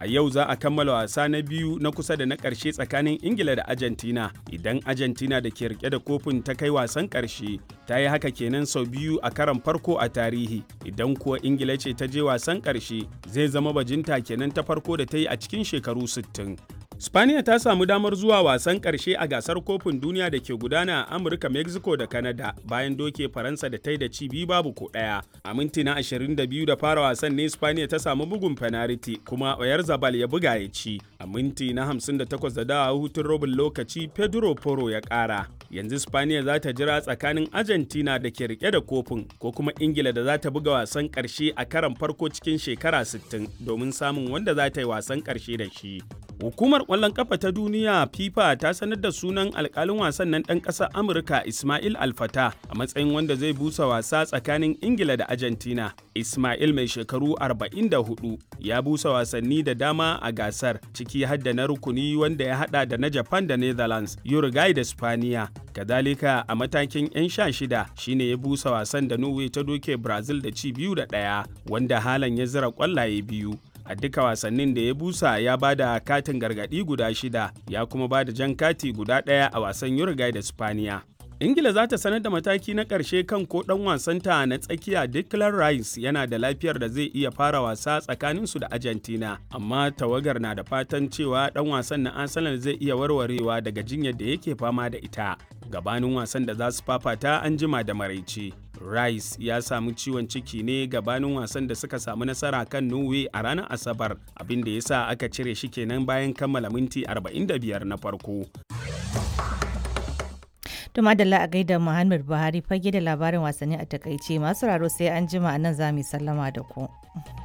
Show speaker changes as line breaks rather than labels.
A yau za a kammala wasa na biyu na kusa da na ƙarshe tsakanin Ingila da Argentina. Idan Argentina da ke rike da kofin ta kai wasan ƙarshe, ta yi haka kenan sau biyu a karon farko a tarihi. Idan kuwa Ingila ce ta je wasan ƙarshe, zai zama bajinta kenan ta farko da ta yi a cikin shekaru 60. Spaniya ta samu damar zuwa wasan ƙarshe a gasar kofin duniya da ke gudana a Amurka, Mexico da Canada bayan doke Faransa da ta yi da ci biyu babu ko ɗaya. A minti na 22 da fara wasan ne Spaniya ta samu bugun penalty kuma Oyar Zabal ya buga ya ci. A minti na 58 da dawa hutun robin lokaci Pedro Porro ya ƙara. Yanzu Spaniya za ta jira tsakanin Argentina da ke rike da kofin ko kuma Ingila da za ta buga wasan ƙarshe a karan farko cikin shekara 60 domin samun wanda za ta yi wasan ƙarshe da shi. Hukumar ƙwallon ƙafa ta duniya FIFA ta sanar da sunan alƙalin wasan nan ɗan ƙasar Amurka Ismail Alfata a matsayin wanda zai busa wasa tsakanin Ingila da Argentina. Ismail mai shekaru 44 ya busa wasanni da dama a gasar ciki har da na rukuni wanda ya hada da na Japan da Netherlands, Uruguay da Spaniya. Kadalika a matakin 'yan sha shida shine ya busa wasan da Norway ta doke Brazil da ci biyu da ɗaya wanda halan ya zira ƙwallaye biyu. a duka wasannin da ya busa ya ba da katin gargaɗi guda shida ya kuma ba da jan kati guda ɗaya a wasan Uruguay da Spaniya. ingila za ta sanar da mataki na ƙarshe kan ko ɗan wasanta na tsakiya declan rice yana da lafiyar da zai iya fara wasa tsakaninsu da argentina amma tawagar na da fatan cewa ɗan wasan na arsenal zai iya warwarewa daga jinyar da yake fama da ita gabanin wasan da za su fafata an jima da maraice rice ya samu ciwon ciki ne gabanin wasan da suka samu nasara kan norway a ranar asabar abin da ya sa aka cire shi kenan bayan kammala minti 45 na farko
To madalla a gaida Muhammad Buhari fage da labarin wasanni a takaice masu raro sai an jima a nan za mu sallama da ku.